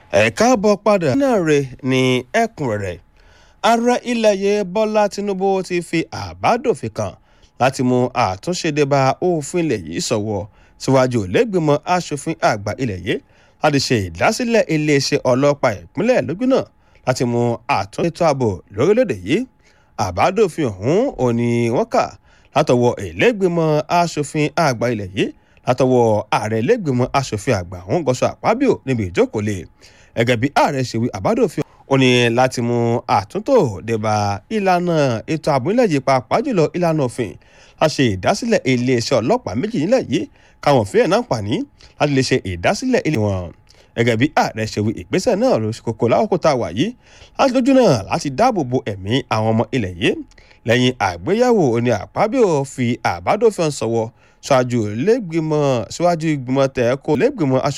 ẹ káàbọ̀ padà náà rè ní ẹ̀kúnrẹ́rẹ́ ààrẹ ilẹ̀ yìí bọ́lá tinubu ti fi àbádòfin kan láti mú àtúnṣe dé bá òfin ilẹ̀ yìí sọ̀wọ́ síwájú lẹ́gbìmọ̀ asòfin àgbà ilẹ̀ yìí láti ṣe ìdásílẹ̀ iléeṣẹ́ ọlọ́pàá ìpínlẹ̀ lójúnà láti mú àtúnṣe ètò ààbò lórílẹ̀‐èdè yìí àbádòfin ọ̀hún òní wọ́n kà látọwọ́ ìlẹ́gbìmọ̀ asòfin àgbà ilẹ̀ yìí látọwọ́ ààrẹ ìlẹ́gbìmọ̀ asòfin àgbà ọ̀hún gọ́sọ̀ àpábíò níbi ìjókòó lè gẹ́gẹ́ bí ààrẹ ṣe wí àbádòfin ó ní láti mú àtúntò débà ìlànà ètò ààbò nílẹ̀ yìí pàápàá jùlọ ìlànà òfin a ṣe ìdásílẹ̀ iléeṣẹ́ ọlọ́pàá méjì nílẹ̀ yìí káwọn òfin ẹ̀ náà pàní láti lè ṣe ìdásílẹ̀ ilé wọn gẹ́gẹ́ bí ààrẹ ṣe wí ìgbésẹ̀ náà ló ṣe kókó lákòókò tá a wà yìí láti lójú náà láti dáàbò bo ẹ̀mí àwọn ọmọ ilẹ̀ yìí lẹ́yìn àgbéyẹ̀wò ní àpábíò fi àbádòfin sọ̀wọ́ ṣáájú lẹ́gbìmọ̀ síwájú ìgbìmọ̀ tẹ̀ kó lẹ́gbìmọ̀ aṣ